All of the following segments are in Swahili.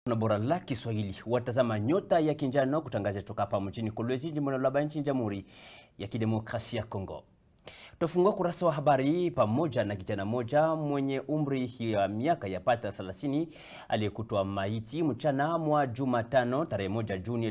na bora la Kiswahili watazama nyota ya kinjano kutangaza toka hapa mjini Kolwezi, jimbo la Laba, nchini Jamhuri ya Kidemokrasia ya Kongo. Tufungua kurasa wa habari pamoja na kijana moja mwenye umri ya miaka ya pata 30 aliyekutwa maiti mchana mwa Jumatano tarehe moja Juni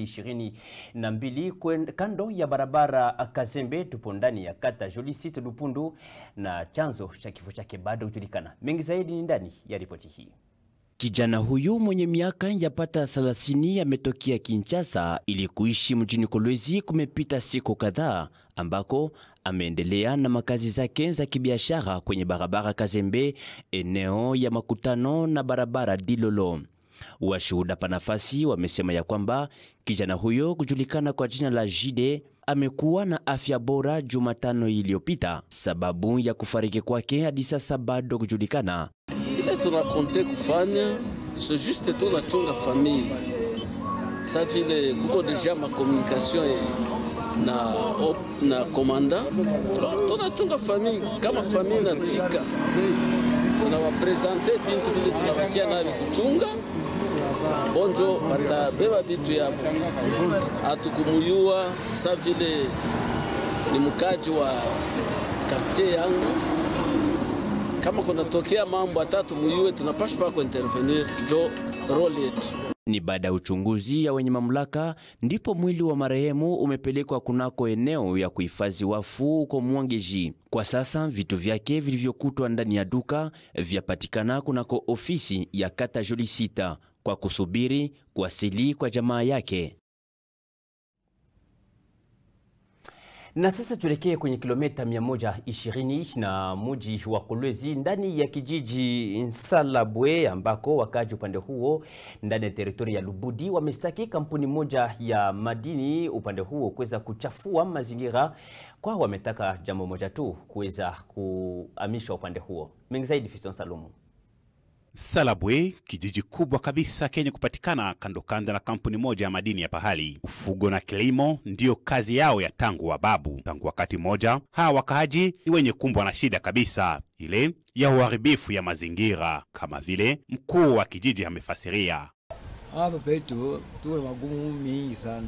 2022 kando ya barabara Kazembe, tupo ndani ya kata Jolicite Lupundu, na chanzo cha kifo chake bado hujulikana. Mengi zaidi ni ndani ya ripoti hii. Kijana huyu mwenye miaka yapata 30 ametokea Kinshasa ili kuishi mjini Kolwezi. Kumepita siku kadhaa ambako ameendelea na makazi zake za kibiashara kwenye barabara Kazembe, eneo ya makutano na barabara Dilolo. Washuhuda panafasi wamesema ya kwamba kijana huyo kujulikana kwa jina la Jide amekuwa na afya bora Jumatano iliyopita. Sababu ya kufariki kwake hadi sasa bado kujulikana. ile tunakonte kufanya so juste tunachunga famille sa vile kuko deja makomunikation na, op, na komanda tunachunga famille kama famille nafika tunawapresente bintu vile tunawakia navi kuchunga bonjo batabeba bitu yabo atukumuyua sa vile ni mkaji wa quartier yangu kama kunatokea mambo atatu muyue tunapaswa pa kuintervenir, njo role yetu. Ni baada ya uchunguzi ya wenye mamlaka ndipo mwili wa marehemu umepelekwa kunako eneo ya kuhifadhi wafu huko Mwangeji. Kwa sasa vitu vyake vilivyokutwa ndani ya duka vyapatikana kunako ofisi ya kata Jolisita kwa kusubiri kuwasili kwa jamaa yake. Na sasa tuelekee kwenye kilomita 120 na muji wa Kolwezi ndani ya kijiji Nsalabwe ambako wakaji upande huo ndani ya teritori ya Lubudi wamestaki kampuni moja ya madini upande huo kuweza kuchafua mazingira kwa wametaka jambo moja tu kuweza kuhamishwa upande huo. Mengi zaidi Fiston Salumu. Salabwe, kijiji kubwa kabisa kenye kupatikana kando kando na kampuni moja ya madini ya pahali. Ufugo na kilimo ndiyo kazi yao ya tangu wababu. Tangu wakati mmoja, hawa wakaaji ni wenye kumbwa na shida kabisa, ile ya uharibifu ya mazingira, kama vile mkuu wa kijiji amefasiria. Hapa petu tuko na magumu mingi sana,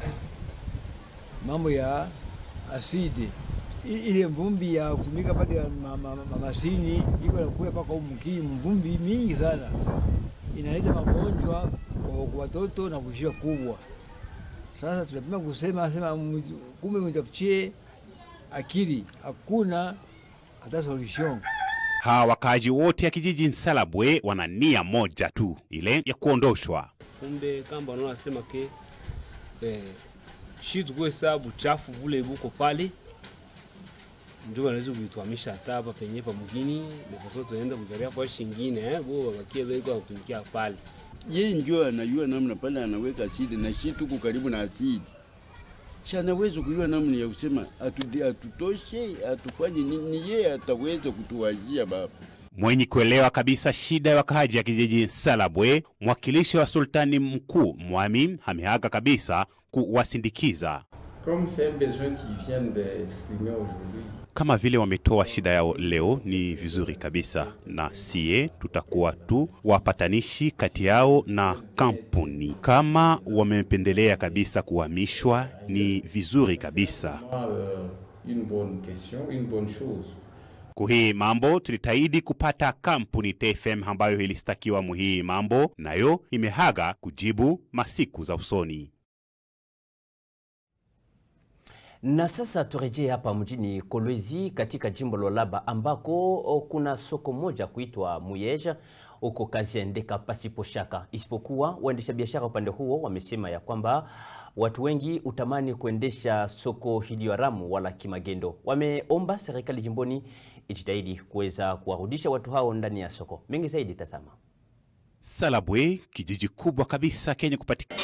mambo ya asidi ile mvumbi ya kutumika pale ya mamasini iko nakuya mpaka umkini, mvumbi mingi sana inaleta magonjwa kwa watoto na kushia kubwa. Sasa tunapima kusema sema, kumbe mtafutie akili, hakuna hata solution. Hawa wakaaji wote ya kijiji Nsalabwe wana nia moja tu, ile ya kuondoshwa. Kumbe kamba wanasema ke eh, shi tukue sababu chafu vule buko pale njo wanaweza kuituamisha hata hapa penye pa mgini neposo tunaenda kujaria kwa shingine eh bo wabakie beko kutumikia pale. Yeye njo anajua namna pale anaweka asidi na shi tuko karibu na asidi. Si anaweza kujua namna ya kusema atu, atutoshe atufanye nini, yeye ataweza kutuwajia baba. Mwenye kuelewa kabisa shida ya wakaaji ya kijiji Salabwe, mwakilishi wa sultani mkuu Mwami ameaga kabisa kuwasindikiza Comme c'est un besoin qui vient d'exprimer aujourd'hui. kama vile wametoa shida yao leo, ni vizuri kabisa, na sie tutakuwa tu wapatanishi kati yao na kampuni. Kama wamependelea kabisa kuhamishwa, ni vizuri kabisa. Euh, une bonne question, une bonne chose. Kuhii mambo tulitaidi kupata kampuni TFM ambayo ilistakiwa muhii mambo, nayo imehaga kujibu masiku za usoni. Na sasa turejee hapa mjini Kolwezi katika jimbo la Laba ambako kuna soko moja kuitwa Muyeja huko kazi yaendeka pasipo shaka, isipokuwa waendesha biashara upande huo wamesema ya kwamba watu wengi utamani kuendesha soko hili haramu wala kimagendo. Wameomba serikali jimboni ijitahidi kuweza kuwarudisha watu hao ndani ya soko. Mengi zaidi tazama. Salabwe, kijiji kubwa kabisa kenye kupatikana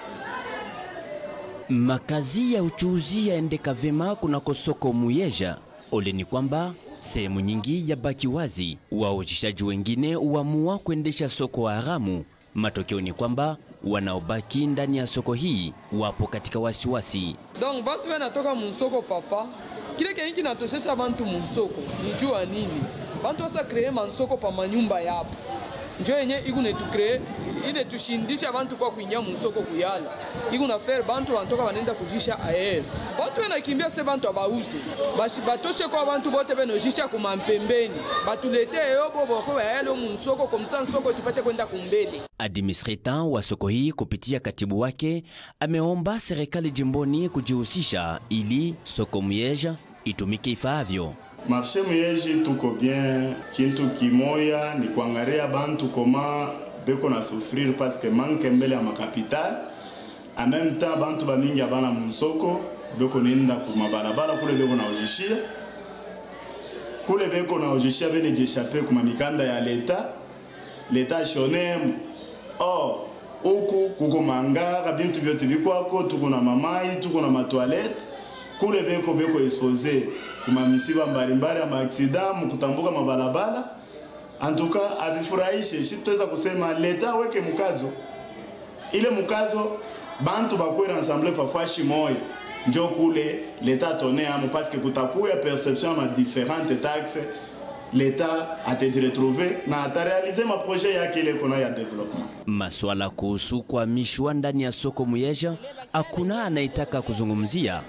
Makazi ya uchuuzi yaendeka vema kunako soko Muyeja. Ole ni kwamba sehemu nyingi yabaki wazi, waujishaji wengine uamua kuendesha soko haramu. Matokeo ni kwamba wanaobaki ndani ya soko hii wapo katika wasiwasi. Donc bantu wanatoka musoko papa, kile kenye kinatoshesha bantu musoko ni jua nini? Bantu wasa kree mansoko pa manyumba yapo, njo yenye ikunetukree ile tushindisha bantu kwa kuingia musoko kuyala iko na faire bantu wanatoka banenda kujisha aere bantu benakimbia se bantu abauze bashi batoshe kwa bantu bote benojisha kumampembeni batulete yobo boko bayale musoko komsa nsoko tupate kwenda kumbele Administrateur wa soko hii kupitia katibu wake ameomba serikali jimboni kujihusisha ili soko Myeja itumike ifaavyo. marshe muyeji tuko bien kintu kimoya ni kuangalia bantu koma beko na souffrir parce que manque mbele ya makapital en même temps bantu bamingi abana musoko beko nenda kumabarabara kule beko na ojishia kule beko na ojishia bene jeshape kuma mikanda ya leta leta shone or huku kuko mangara bintu vyote bikwako tuko na mamai tuko na matoilette kule beko beko expose kuma misiba mbalimbali ya maaksida mkutambuka mabalabala antuka abifurahishe shi tutaweza kusema leta weke mkazo ile mkazo bantu bakwera ensemble pafashi moya njo kule leta tone amo parce que kutakuya perception ma différentes taxes leta atajiretrouve na atarealize maprojet yake ile kona ya development Maswala kuhusu kuhamishwa ndani ya soko Myeja hakuna anayetaka kuzungumzia.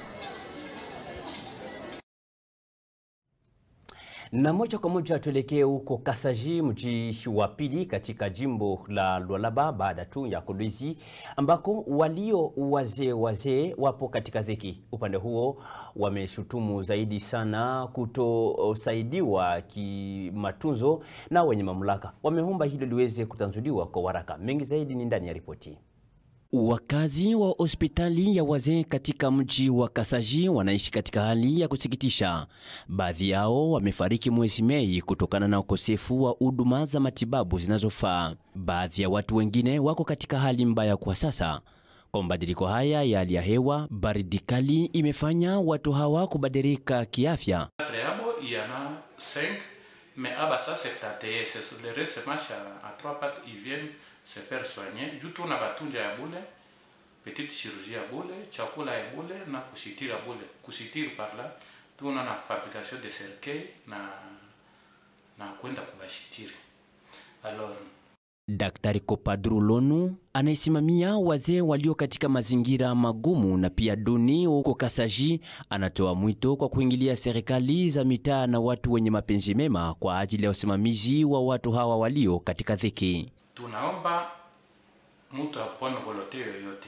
Na moja kwa moja tuelekee huko Kasaji, mji wa pili katika jimbo la Lualaba baada tu ya Kolwezi, ambako walio wazee wazee wapo katika dhiki. Upande huo wameshutumu zaidi sana kutosaidiwa kimatunzo na wenye mamlaka. Wameomba hilo liweze kutanzuliwa kwa haraka. Mengi zaidi ni ndani ya ripoti. Wakazi wa hospitali ya wazee katika mji wa Kasaji wanaishi katika hali ya kusikitisha. Baadhi yao wamefariki mwezi Mei kutokana na ukosefu wa huduma za matibabu zinazofaa. Baadhi ya watu wengine wako katika hali mbaya kwa sasa. Kwa mabadiliko haya ya hali ya hewa, baridi kali imefanya watu hawa kubadilika kiafya. Préabo, il y en a 5, mais à Bassa, c'est tâté. C'est sur le reste, marche à, à trois pattes, ils viennent se faire soigner. Juu tuna batunja ya bule, petite chirurgie ya bule, chakula ya bule na kusitiri ya bule. Kusitiri par là, tuna na fabrication de cercueil na na kwenda kubashitiri. Alors, Daktari Kopadru Lonu anayesimamia wazee walio katika mazingira magumu na pia duni huko Kasaji anatoa mwito kwa kuingilia serikali za mitaa na watu wenye mapenzi mema kwa ajili ya usimamizi wa watu hawa walio katika dhiki. tunaomba mtu apone volonte yoyote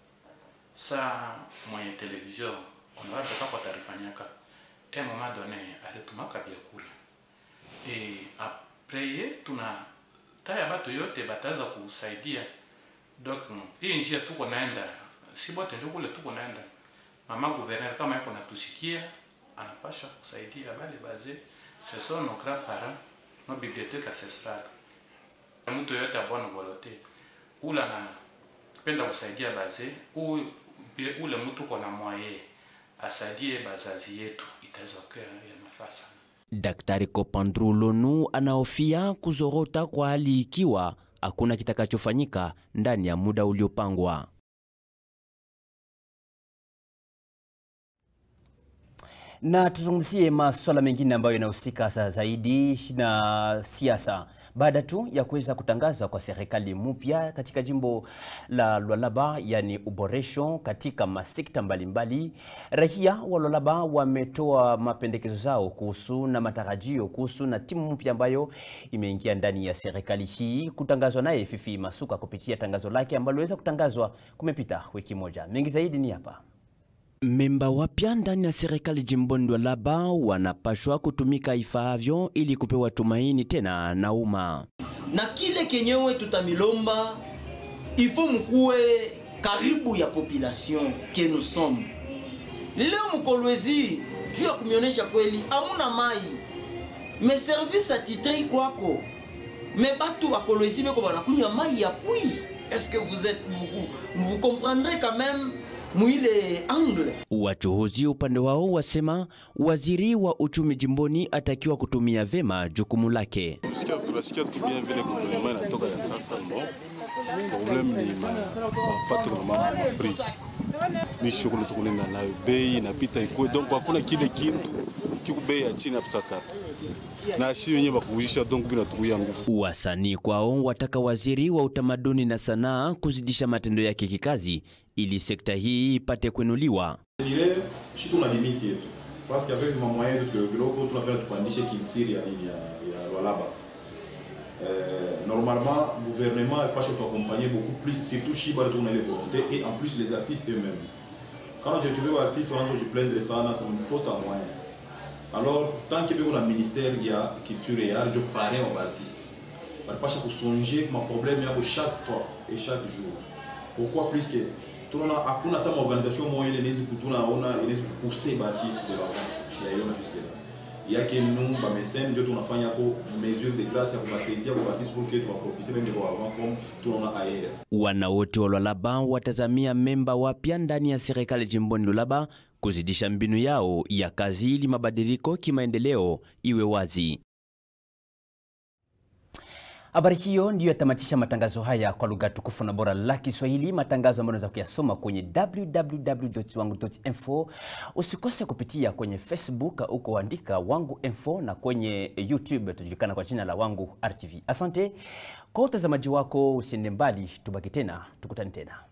saa mwenye television unaweza kwa tarifanyaka e moment donné alitumaka vyakula e apreye tuna taya batu yote bataweza kusaidia donc hii njia tuko naenda si bote njo kule tuko naenda mama gouverneur kama yako natusikia anapasha kusaidia bale baze ce sont nos grands parents nos bibliothèques ancestrales mtu yoyote a bonne volonté ula na penda kusaidia baze u, ule mtu kona mwaye asaidie bazazi yetu itaweza kuwa ya mafaa sana. Daktari Kopandru Lonu anahofia kuzorota kwa hali ikiwa hakuna kitakachofanyika ndani ya muda uliopangwa. Na tuzungumzie masuala mengine ambayo yanahusika sasa zaidi na siasa. Baada tu ya kuweza kutangazwa kwa serikali mpya katika jimbo la Lualaba, yani uboresho katika masekta mbalimbali, raia wa Lualaba wametoa mapendekezo zao kuhusu na matarajio kuhusu na timu mpya ambayo imeingia ndani ya serikali hii, kutangazwa naye Fifi Masuka kupitia tangazo lake ambalo liweza kutangazwa kumepita wiki moja. Mengi zaidi ni hapa. Memba wapya ndani ya serikali jimboni Lualaba wanapashwa kutumika ifaavyo ili kupewa tumaini tena na umma. na kile kenyewe tutamilomba ifo mukuwe karibu ya population ke nous sommes leo mkolwezi juu ya kumionyesha kweli amuna mai me service atitrei kwako me batu bakolwezi beko banakunywa mai ya pui est-ce que vous êtes vous, vous comprendrez quand même mwile angle Wachuhuzi upande wao wasema waziri wa uchumi jimboni atakiwa kutumia vema jukumu lake. Tunasikia tunasikia tu bien vile gouvernement inatoka ya sasa no. Problem ni ma mafato na mambo ma prix. Ni shughuli tukunenda nayo bei inapita ikue donc hakuna kile kintu kiku bei ya chini hapo sasa. na shi wenyewe bakuujisha donc binatukuia nguvu. Wasanii kwao wataka waziri wa utamaduni na sanaa kuzidisha matendo yake kikazi ili sekta hii ipate kuinuliwa. Ile shi tuna limiti yetu parce qu'avec ma moyen yetu kidogo kidogo tunapenda tupandishe culture ya nini ya, ya Lualaba. Euh, normalement, le gouvernement n'est pas accompagner beaucoup plus, surtout si on a les volontés et en plus les artistes eux-mêmes. Quand j'ai trouvé un artiste, on a se plaindre de ça, c'est une faute à moyen. Alors, tant qu'il y a un ministère, il y a culture et art, je parais aux artistes. Parce que songer ma problème il chaque fois et chaque jour. Pourquoi plus que tunaona hakuna hata maorganisation moja ile inaweza tunaona inaweza kupousser ba artiste de l'avant chez yona jusque là yake nous ba mécène ndio tunafanya ko mesure de grâce ya kubasaidia kwa artiste pour que tubapropulse bende kwa avant comme tunaona ailleurs Wana wote wa Lualaba watazamia memba wapya ndani ya serikali jimboni Lualaba kuzidisha mbinu yao ya kazi ili mabadiliko kimaendeleo iwe wazi. Habari hiyo ndiyo yatamatisha matangazo haya kwa lugha tukufu na bora la Kiswahili, matangazo ambayo unaweza kuyasoma kwenye www.wangu.info. Usikose kupitia kwenye Facebook uko andika Wangu Info, na kwenye YouTube tujulikana kwa jina la Wangu RTV. Asante kwa utazamaji wako, usiende mbali, tubaki tena, tukutane tena.